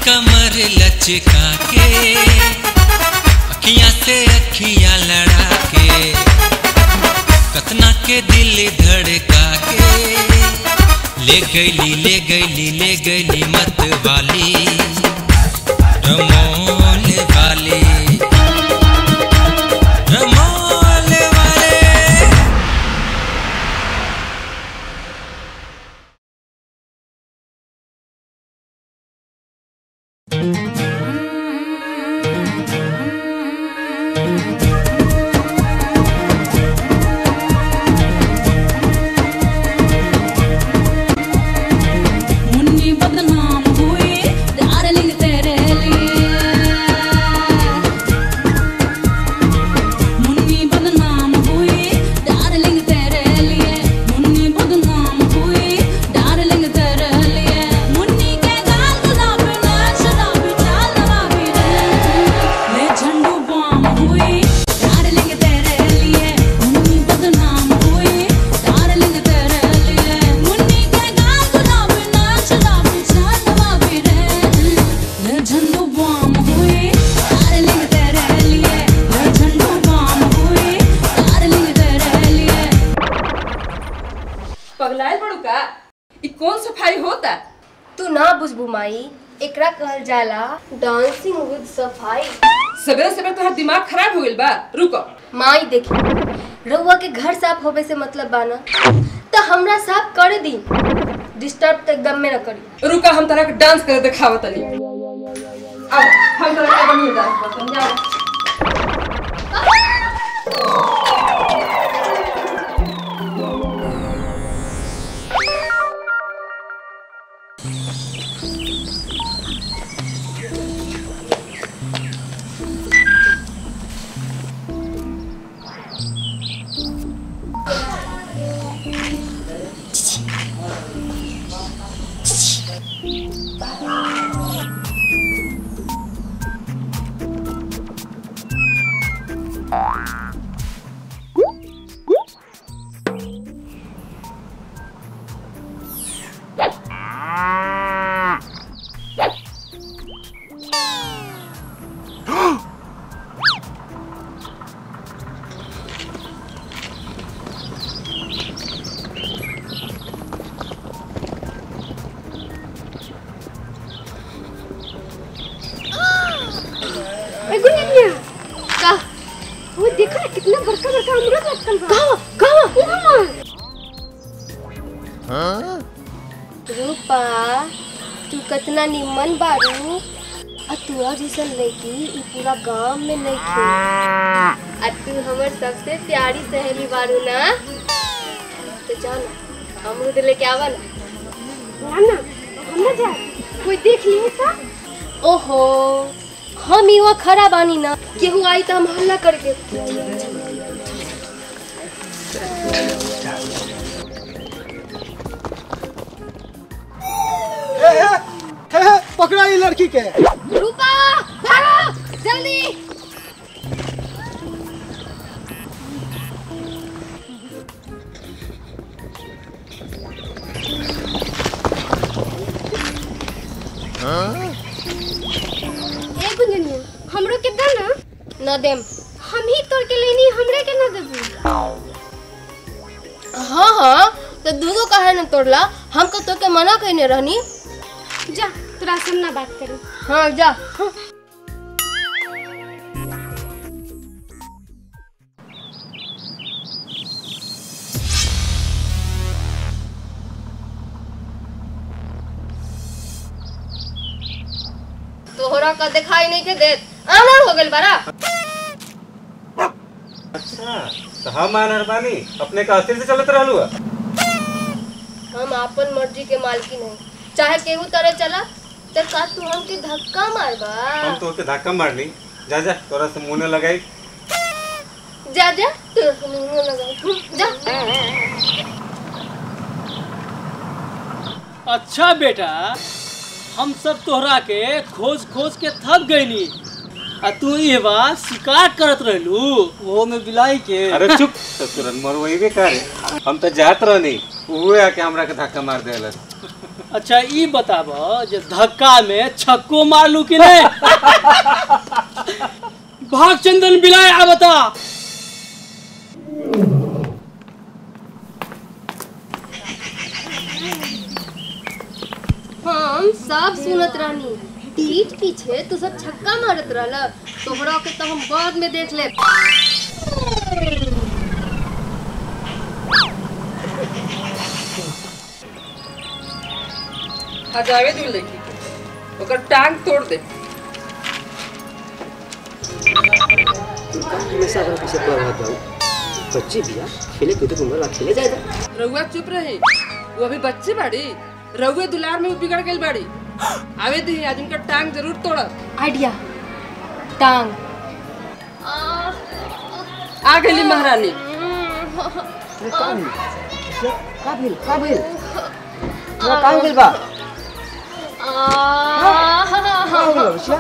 कमर लचका के अखियां से अखियां लड़ा के कतना के दिल धड़का के ले गईली ले गईली ले गईली मत वाली रमोल वाली रमोल वाले मुन्नी बदनाम हुई डार्लिंग तेरे लिए मुन्नी बदनाम हुई डार्लिंग तेरे लिए मुन्नी बदनाम हुई डार्लिंग तेरे लिए मुन्नी के गाल गुलाबी ने शराबी चाल नवाबी रे ले झंडू बम हुई डार्लिंग तेरे लिए मुन्नी बदनाम हुई डार्लिंग तेरे लिए मुन्नी के गाल गुलाबी ने शराबी चाल नवाबी रे ले झंडू बम हुई डार्लिंग तेरे लिए ले झंडू बम हुई डार्लिंग तेरे लिए पगलायल बड़ू का ई कौन सफाई होता तू ना बुझबू माई एकरा कहल जाला डांसिंग विद सफाई सवेरे सवेरे तोहर दिमाग खराब हो गइल बा रुको माई देखी रउआ के घर साफ होवे से मतलब बाना तो हमरा साफ कर दी डिस्टर्ब तो एकदम में न करी रुका हम तरह के डांस करे दिखावत तनी अब हम तरह के बढ़िया डांस करतन जाओ एगो निया का वो देखो ना कितना बड़का बड़का अमरूद लटकल बा कहां कहां हां रूपा तू कितना निमन बारू आ तोरा जैसन लड़की ई पूरा गांव में नहीं थे आ तू हमर सबसे प्यारी सहेली बारू ना तो जाना अमरूद लेके आवा ना ना हम ना जा कोई देख लिए था ओहो हम यहाँ खड़ा बानी ना केहू आई तो हम हल्ला करके हे, हे, हे, हे, पकड़ा ये लड़की के रूपा भागो जल्दी ए गुंजनिया हमरो के दे ना न देम हम ही तोड़ के लेनी हमरे के ना देबू हाँ हाँ तो दूधो काहे न तोड़ला हम तो तोके मना कहने रहनी जा तोरा से हम ना बात करी हाँ जा हाँ। तोहरा का दिखाई नहीं के देत आमर हो गेल बारा अच्छा तो हम आनर बानी अपने का अस्थिर से चलत रहलू है हम अपन मर्जी के मालकी नहीं चाहे केहू तरह चला तो का तू हमके धक्का मारबा हम तो होते धक्का मारनी जा जा तोरा से मुंह न लगाई जा जा तू मुंह लगा जा अच्छा बेटा हम सब तोहरा के खोज खोज के थक गईनी आ तू ये बात शिकार करत रहलू वो में बिलाई के अरे चुप तो तुरंत मरवई भी करे हम तो जात रहनी उहे आके हमरा के धक्का मार देलस अच्छा ई बताब जे धक्का में छक्को मारलू कि नहीं भाग चंदन बिलाय आ बता हम सब सुनत रहनी पीठ पीछे तू सब छक्का मारत रहल तोहरा के तो हम बाद में देख ले आ जावे दू लड़की के ओकर टांग तोड़ दे हमेशा अगर पीछे पड़ रहा था बच्चे भी यार खेले कूदे घूमने ला खेले जाएगा रउआ चुप रही वो अभी बच्ची बाड़ी रउए दुलार में वो बिगड़ गई बाड़ी आवे दी आज उनका टांग जरूर तोड़ब आइडिया टांग आ गई महारानी का भेल का भेल तोरा का हो गेल बा का हो गेल बचिया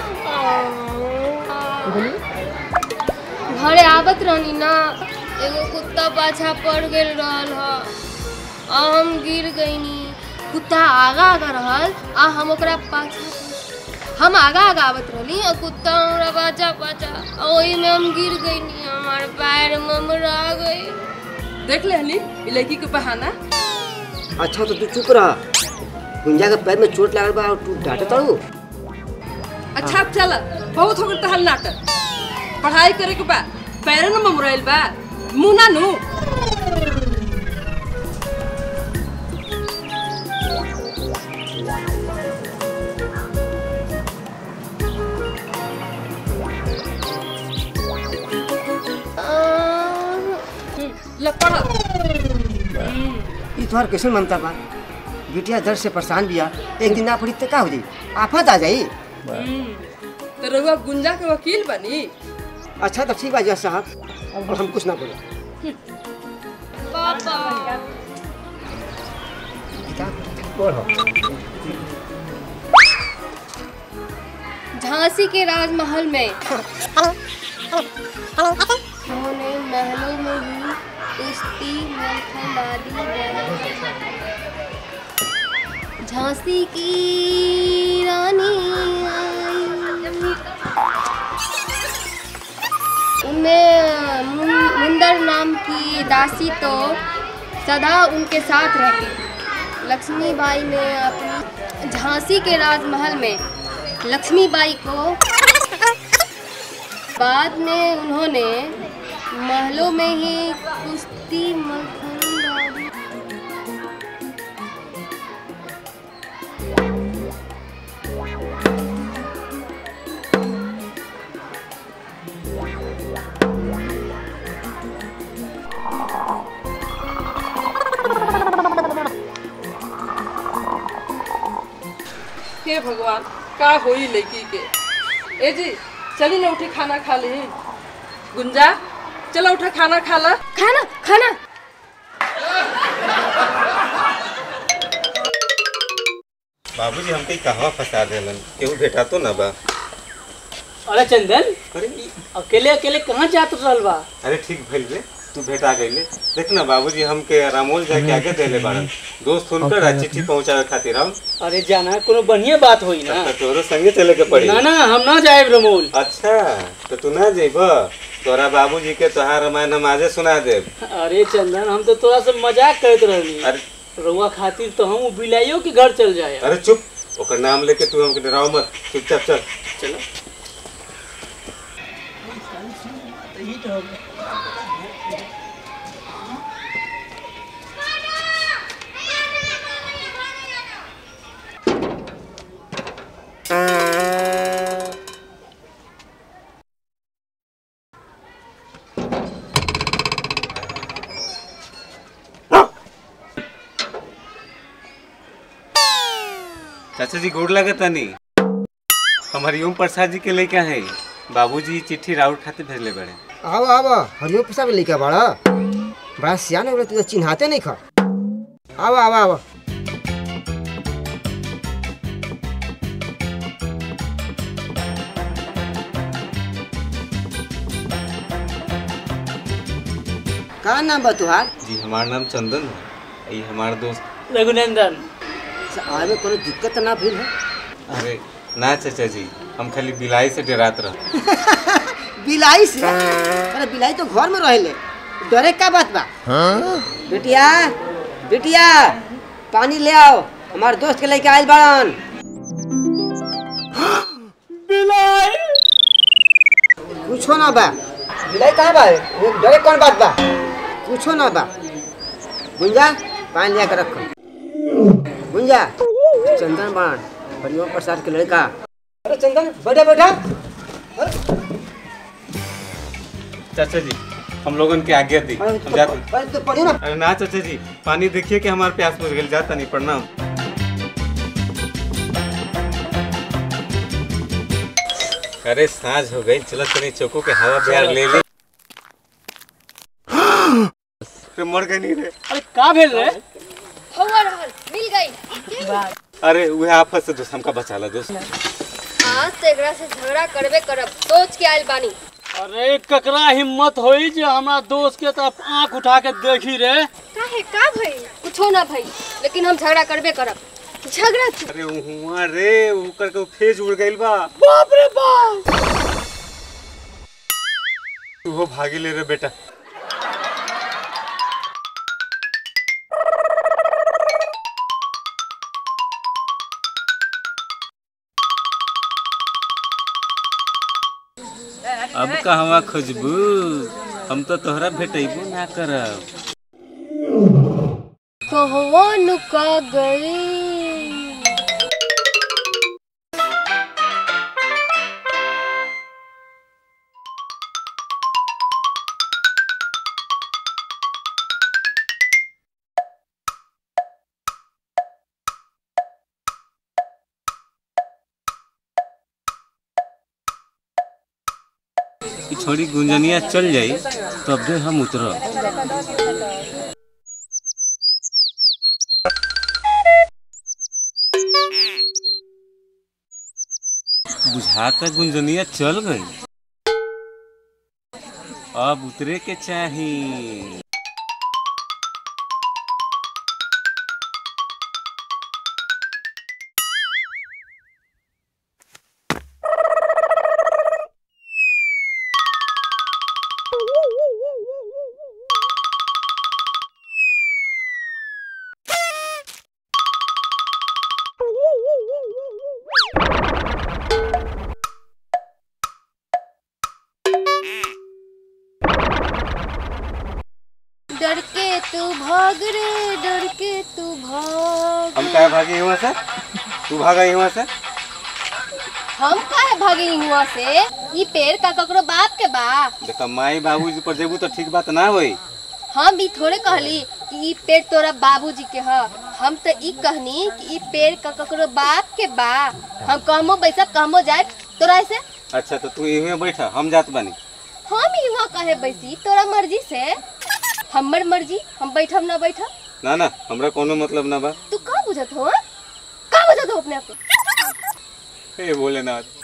घरे आवत रहनी ना एगो कुत्ता पाछा पड़ गेल रहल ह आ हम गिर गईनी कुत्ता आगा आगा रहल आ हम ओकरा पाछा हम आगा आगा आवत रहली आ कुत्ता हमरा पाछा पाछा आ ओही में हम गिर गईनी हमार पैर ममरा गई देख ले हली ई लड़की के बहाना अच्छा तो तू चुप रहा गुंजा के पैर में चोट लागल बा और तू डांटे तड़ू अच्छा अब चल बहुत हो गल तहल नाटक पढ़ाई करे के बा पैर न ममराइल बा मुंह ना नु ल पढ़ ई तोहर कैसे ममता बा बिटिया दर्द से परेशान बिया एक दिन ना पड़ी तो का हो जाई आफत आ जाई तो रउआ गुंजा के वकील बनी अच्छा तो ठीक बा जज साहब और हम कुछ ना बोले पापा किताब पढ़ो झांसी के राजमहल में उन्होंने महलों में ही कुश्ती मलखंबाजी लड़ी। झांसी की रानी आई उनमें मुन- मुंदर नाम की दासी तो सदा उनके साथ रहती लक्ष्मीबाई ने अपनी झांसी के राजमहल में लक्ष्मीबाई को बाद में उन्होंने महलों में ही कुश्ती मलखंबाजी हे भगवान का होई लड़की के ए जी चली ना उठी खाना खा ली गुंजा चलो उठा खाना खा ला खाना खाना बाबूजी हमके कहवा फंसा देलन केहू भेटा तो ना बा अरे चंदन अरे अकेले अकेले कहाँ जात रहल बा अरे ठीक भइल रे तू भेटा गईले देख ना बाबूजी हमके रामोल जाके आगे देले बाड़न दोस्त हुनकर आ चिट्ठी पहुंचावे खातिर हम अरे जाना कोनो बढ़िया बात होई ना तो तोरो संगे चले के पड़ी ना ना हम ना जाए रमोल अच्छा तो तू ना जेब तोरा बाबूजी के तोहार रामायण हम आजे सुना देब अरे चंदन हम तो तोरा से मजाक करत रहनी अरे रउआ खातिर तो हम बिलाइयों के घर चल जाए अरे चुप ओकर नाम लेके तू हमके डराओ मत चुपचाप चल चलो चाचा जी गोड़ लगे तनी हमारी ओम प्रसाद जी के लेके है बाबूजी चिट्ठी राउत खातिर भेजले बड़े आओ आओ हरिओ प्रसाद लेके बड़ा बड़ा सियान हो तू तो चिन्हाते नहीं खा आओ आओ आओ का नाम बा तुहार जी हमार नाम चंदन है ये हमार दोस्त रघुनंदन से आवे में कोनो दिक्कत तो ना भइल है अरे ना चाचा जी हम खाली बिलाई से डरात रह बिलाई से अरे बिलाई तो घर में रहेले डरे का बात बा बेटिया बेटिया पानी ले आओ हमारे दोस्त के लेके आइल बाड़न बिलाई कुछो ना बा बिलाई कहाँ बा ये डरे कौन बात बा कुछो ना बा गुंजा पानी लिया कर रखो गुंजा चंदन बाण हरिओम प्रसाद के लड़का अरे चंदन बैठा बैठा चाचा जी हम लोगन के आज्ञा दी अरे हम जाते अरे तो पढ़ी ना अरे ना चाचा जी पानी देखिए कि हमारे प्यास बुझ गई जाता नहीं प्रणाम अरे साँझ हो गई चलो तनी चौको के हवा बिहार ले ली अरे मर गई नहीं रे अरे का भेल रे हवा रहल मिल गई अरे वह आफत से दोस्त हमका बचा ला दोस्त आज तो एकरा से झगड़ा करबे करब सोच के आइल बानी अरे ककरा हिम्मत होई जे हमरा दोस्त के तरफ आंख उठा के देखी रे काहे का भई कुछो ना भई लेकिन हम झगड़ा करबे करब झगड़ा तू अरे हुआ रे ऊपर के फेज उड़ गइल बा बाप रे बाप तू हो भागी ले रे बेटा अब कहवा खोजबू हम तो तोहरा भेटेबू ना करब कहवा नुका गई कि छोड़ी गुंजनिया चल जाई तब दे हम उतरब बुझाता गुंजनिया चल गई अब उतरे के चाही डर के तू भाग रे डर के तू भाग हम क्या भागे यहाँ से तू भागा यहाँ से हम काहे भागे हुआ से ई पेड़ का ककरो बाप के बा देखा माई बाबूजी पर जेबू तो ठीक बात ना होई हम भी थोड़े कहली कि ई पेड़ तोरा बाबूजी के ह हम तो ई कहनी कि ई पेड़ का ककरो बाप के बा हम कहमो बैसा कहमो जाए तोरा ऐसे अच्छा तो तू यहीं बैठा हम जात बानी हम ही वहाँ कहे बैसी तोरा मर्जी से हमर मर्जी हम बैठब ना बैठब ना ना हमरा कोनो मतलब ना बा तू का बुझत हो हाँ? का बुझत हो अपने आप को हे भोलेनाथ